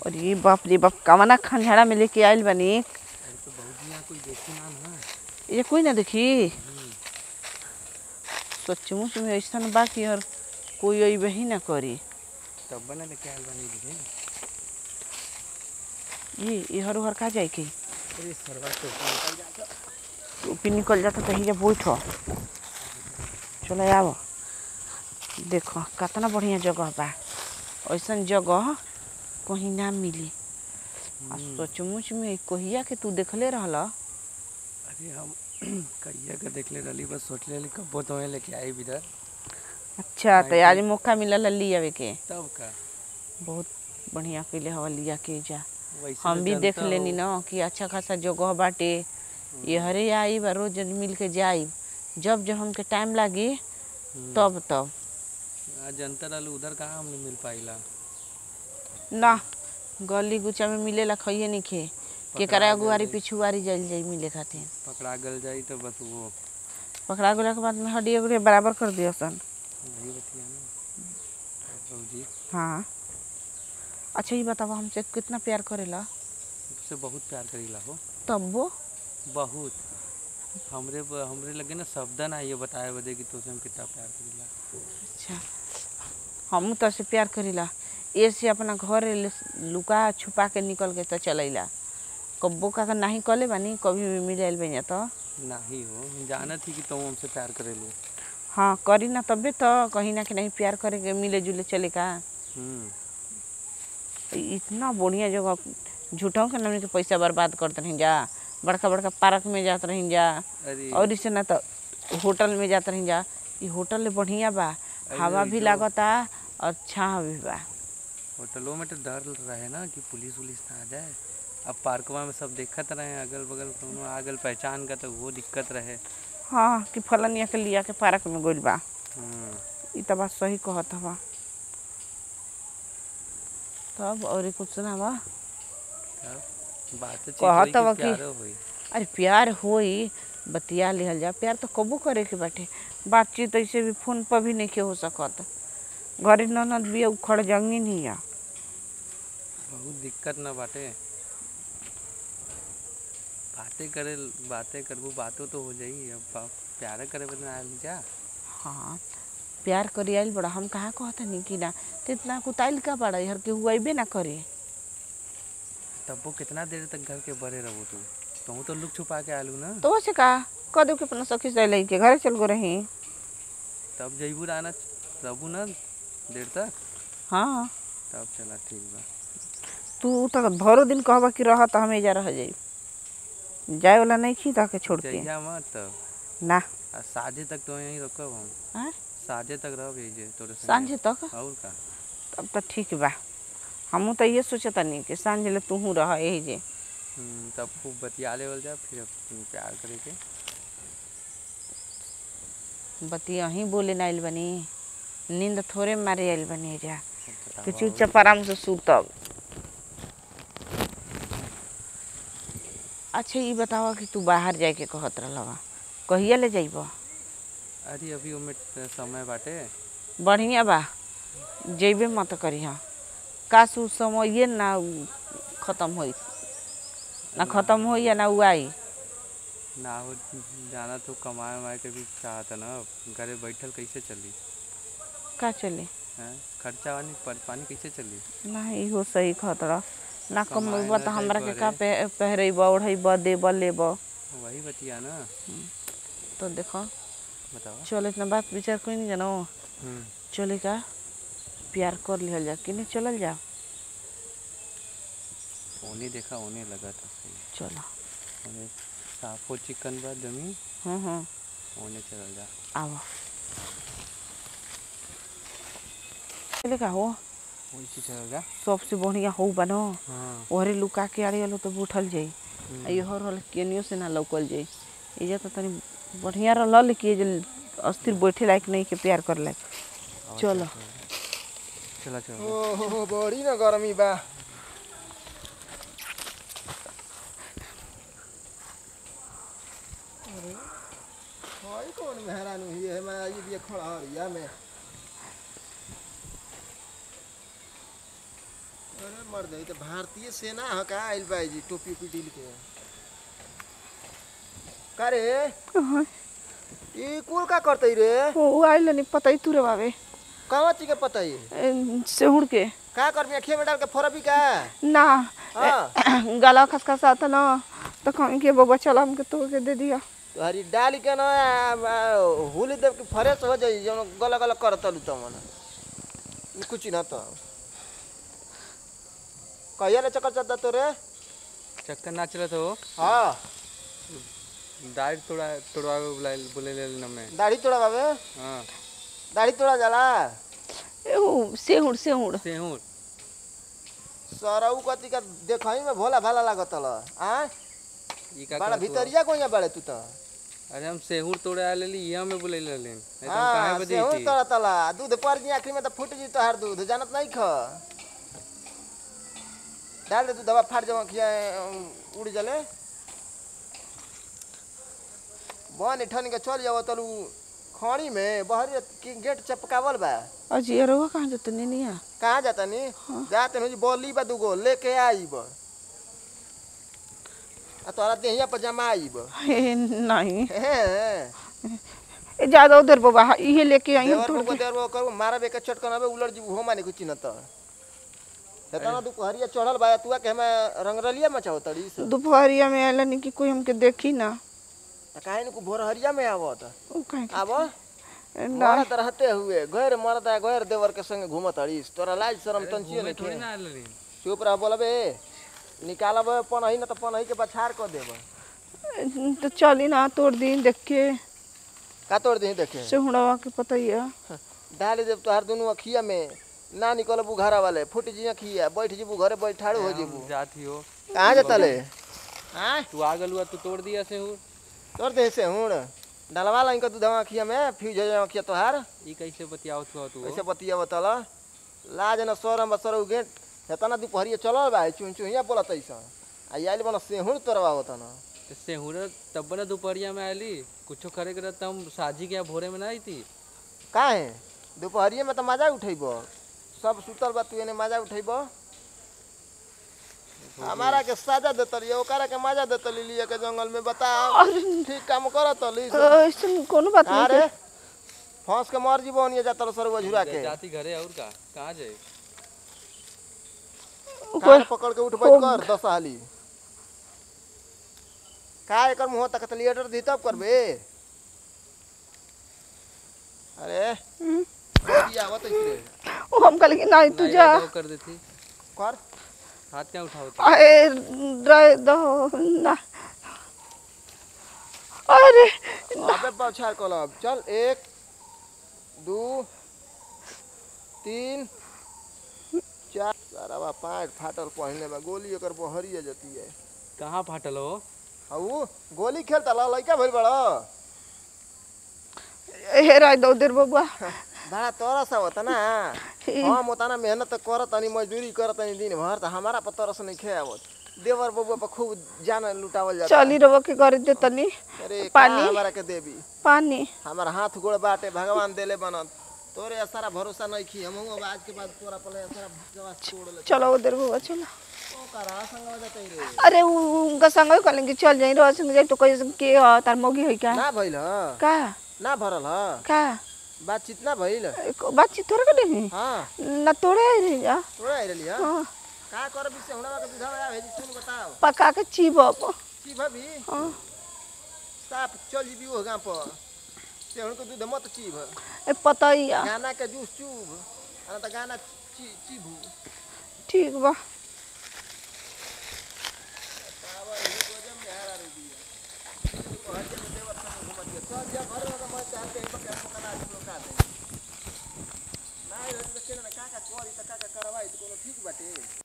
अरे बाप रे बाप कवना खंझाड़ा में लेके आइल बानी अरे तो बहुत यहाँ कोई देखी ना ना ये कोई ना देखी सचमुच में ऐसा बा कि और कोई अइबे ही ना करी तब बना लेके आयल बानी दिखे ये ये हर हर का जाए के अरे सरवा तो निकल जाता टोपी निकल जाता तो ही बैठो चलो आओ देखो कितना बढ़िया जगह बा ऐसा जगह कहीं ना मिली आ सचमुच में कहिया के तू देखले रहल अरे हम कहिया का देख ले रही बस सोच ले कब्बो तो है लेके आई इधर अच्छा तो आज मौका मिलल ले आवे के तब का बहुत बढ़िया कैले हवा लिया के जा वैसे हम तो भी देख जनता लेनी हो। ना कि अच्छा खासा जगह बाटे ये हरे आई बा रोज मिल के जाई जब जब हमके टाइम लागी हम्म। तब तब आज जनता रहलू उधर कहाँ हमने मिल पाइला ना गली गुचा में मिलेला खइए नहीं खे केकरा अगुआरी पिछुआरी जाइल जाई मिले खातिर पकड़ा गल जाई तो बस वो पकड़ा गेला के बाद में हड्डी उड्डी बराबर कर दिया सन वही बतिया ना बाबूजी हाँ अच्छा ये बताओ हमसे कितना प्यार करेला तुझसे बहुत प्यार करीला हो तब वो बहुत हमरे ब- हमरे लगे ना शब्द ना ये बताए बदे कि तुझसे हम कितना प्यार करीला अच्छा हम तो से प्यार करीला ये से अपना घर ले- लुका छुपा के निकल के तो चलैला कब्बो का का नहीं कले बानी कभी भी मिल आइल बनिया तो नाही हो हम जानत थी कि तुम हमसे प्यार करेलू हाँ करी ना तबे तो कहीं ना कहीं प्यार करे के मिले जुले चले का हम्म इतना बढ़िया जगह झूठों के नाम के पैसा बर्बाद करते रही जा बड़का बड़का पार्क में जात रही जा अरे और इसे ना तो होटल में जात रही जा ये होटल बढ़िया बा हवा अरे भी जो- लागता और छाँव भी बा होटलों में तो डर रहे ना कि पुलिस उलिस ना आ जाए अब पार्कवा में सब देखत रहे अगल बगल कोनो आगल पहचान का तो वो दिक्कत रहे हाँ कि फलनिया के लिया के पार्क में गइल बा हम्म ई तो बात सही कहत हवा तब और कुछ सुनावा तब बात चीत कहत होई हवा कि कि- प्यारो होई अरे प्यार होई बतिया लिहल जा प्यार तो कबो करे के बाटे बातचीत ऐसे भी फोन पर भी नहीं के हो सकत घरे ननद भी उखड़ जंगी नहीं है बहुत दिक्कत ना बाटे बातें करे बातें करबू बातों तो हो जाई अब बा- प्यार करे बदे ना आयल जा हाँ प्यार करी आइल बड़ा हम कहाँ कहता नहीं कि ना तो इतना कुताइल का बड़ा हर के हुआ ना करे तब वो कितना देर तक घर के बड़े रहो तू तू तो लुक छुपा के आलू ना तो वैसे का कह दो कि अपना सखी से लई के घरे चल गो रही तब जईबू आना रहबू ना देर तक हाँ तब चला ठीक बा तू तो भरो दिन कहबा कि रह तो हम एजा रह जाई जाए वाला नहीं खी ताके छोड़ के जइया मत तब ना आ साझे तक तो यहीं रखब हम हाँ? साझे तक रह भेजे तोरे संगे। सांझे तक और का तब तो ठीक बा हमू तो ये सोचता नहीं कि सांझ ले तू रह यही जे हम्म, तब खूब बतिया लेवल जा फिर अपन प्यार करे के बतिया ही बोले ना आइल बनी नींद थोड़े मारे आइल बनी जा बतावा कि और। चुपचाप आराम से सूतब अच्छा ये बतावा कि तू बाहर जाए के कहत रहलवा कहिया ले जाइब अरे अभी ओमे समय बाटे बढ़िया बा जइबे मत करिह काश उ समय ना उ खत्म होई ना खत्म होई या ना उ आई ना हो जाना तो कमाए वमाए के भी चाहत ना घरे बैठल कैसे चली का चले हैं खर्चा वानी पर पानी कैसे चली ना इहो सही कहत रह ना कमाए कमेब ना त हमरा के का जाइब पे- पहिरेब ओढ़ेब देब लेब वही बतिया ना तो देखो बतावा चल इतना बात विचार कोई नहीं जानो हम्म, चले का प्यार कर लिहल जा कि नहीं चलल जा ओने देखा ओने लगा था सही चलो ओने साफो चिकन बा जमी हम्म हम्म ओने चल जा आओ चले का हो वैसे चल जा सबसे बढ़िया हो बनो हाँ ओहरे लुका के आड़ी वालो तो उठल जाई हम्म, आ इहर वाला केनियो से ना लौकल जाई इजा तो तनी बढ़िया रहल लेकिन ये जे अस्थिर बैठे लायक नहीं के प्यार कर लायक आवा चलो। चला चलो ओहो बड़ी ना गर्मी बा अरे हई कौन मेहरान हुई है मैं आई भी खड़ा हरिया में अरे मर्द ई तो भारतीय सेना ह का आइल बा जी टोपी उपी ढील के का रे ई कुल का करतई रे वो आइल नहीं पता ही तुरे बाबे कहवा ची के पता ई सेहुड़ के का करबी अखिया में डाल के फोरबी का ना हाँ गला खसखसा आता ना तो कहीं के बबा चला हमके तो के दे दिया तोहरी डाल के ना हुली देव के फ्रेश हो जाई जौन गला गला करतलू तमन ई कुछ ना तो कहिया ले चक्कर चलता तो रे चक्कर ना चला तो हाँ दाढ़ी तोड़ा तोड़वा बोले बोले ले ना मैं दाढ़ी तोड़ा बाबे हाँ दाढ़ी तोड़ा जाला ए, वो सेहुड़ सेहुड़ सेहूर सरऊ कति का देखई में भोला भाला लागत ल आ ई का बड़ा कहत हुआ? भीतरिया कोइया बाड़े तू तो अरे हम सेहूर तोड़े आ लेली ये हमें बोले ले लेन नहीं तो हम हाँ काहे बजे सेहू थी तोड़ा तला दूध पर जी आखिरी में तो फूट जी तोहार दूध जानत नहीं ख डाल दे तू दवा फाट जावा खिया उड़ जले बन ठन के चल जाव तलू खड़ी में बहरी के गेट चपकावल बा अजी अरवा कहाँ जाते नहीं नहीं कहाँ जाता नी जाते नहीं बोली बा दूगो लेके आईब आ तोरा देहिया पर जमा आईब हे नहीं हैं ए, ज्यादा उधर बाबा ये लेके आई हम देवर तोड़ को के देवर को करू मारा बेके चटकन अबे उलट जी हो माने कुछ न त हेतना दुपहरिया चढ़ल बा तुआ के हमें रंगरलिया मचाओ तड़ी से दोपहरिया में आइला नहीं कि कोई हमके देखी ना काहे न को भोरहरिया में आवत वो कहीं के- आबो ना मरत रहते हुए गैर मरद आ गैर देवर के संग घूमत अड़ीस तोरा लाज शरम तंचियो घूमे नहीं थोड़ी खे ना आ लेली चुप रह बोलबे निकालब पनही न त पनही के बछार क देब तो चली ना तोड़ दी देख के का तोड़ दही देखे सेहुड़वा के पता ही है डाल देब तोहार दुनू अखिया में ना निकलबू घरा वाले फुट जी अखिया बैठ जीबू घरे बैठाड़ू हो जीबू हम जाती हो कहाँ जतले आय तू आ गलुआ तू तोड़ दिया सेहूर तोड़ दे से हुण डलवा लाइन का दूधवा अखिया में फ्यूज हो जाए अखिया तोहार ई कैसे बतियाओ तू तू ऐसे बतिया बतल लाज न सोरम बसर उगे हेतना दुपहरिया चलल बा चुन चुहिया बोलत ऐसा आ आइल बन सेहुर तोरवा होतन तो सेहूर तब ना दोपहरिया में आली कुछो करे के रहता हम साजी के यहाँ भोरे में ना आई थी काहे दुपहरिया में तो मजा उठेब सब सुतल बा तू एने मजा उठेब हमारा के साजा देतली ओकरा के मजा देतली लिए के जंगल में बताओ ठीक काम करत ली ऐसे कोनो बात नहीं अरे फंस के मर जीबो ओनिए जातल सरवा झुरा के जाती घरे और का कहाँ जाए कान पकड़ के उठ बैठ कर दस हाली का एकर मुंह तक लीटर दी तब करबे अरे हम्म। बड़ी आवत रे वो हम कल की नहीं तू नहीं जा रहता वो कर देती कर हाथ क्या उठाओ तू अरे रह दो ना अरे अबे बौछार कलब चल एक दू तीन चार सारा पाँच फाटल पहने बा गोली एकर बहरिया जती है कहाँ फाटल हो हऊ गोली खेलता ला लइका भइल बड़ा हे रह दो उधर बबुआ बड़ा तरस आवत ना हम उतना मेहनत करत तनी मजदूरी करत तनी दिन भर त हमारा पर तरस नहीं खे आवत देवर बबुआ पर खूब जान लुटावल जाता चली रहो के घर दे तनी अरे का पानी? हमारा के देवी पानी हमारा हाथ गोड़ बाटे भगवान देले बनत तोरे सारा भरोसा नहीं खी हम अब आज के बाद तोरा पले सारा भगवान छोड़ ले चलो उधर बबुआ चलो ओ करा संग हो जाते रे अरे उ- उनका संग करेंगे चल जाई रहो संग जाई तो कोई के ह तार मौगी है क्या ना भइल ह का ना भरल ह का बातचीत ना भइल एक बातचीत थोड़ा कर देही हाँ ना तोड़े रही जा तोरा आइरली ह हाँ, का कर बिसे हुनवा के बुझावा भेजी सुन बताओ पका के चीबब की भाभी हाँ, साफ चल जीबी ओ गांव पर से हुनको दूध मत चीभ ए पता ही है गाना के जूस चूब आ त गाना ची चीभू ठीक बा चल जा घर में मैं चाहते हैं बके हम कला लोग का दे ना ये तो के ना का का करी त का का करवाई त कोनो ठीक बाटे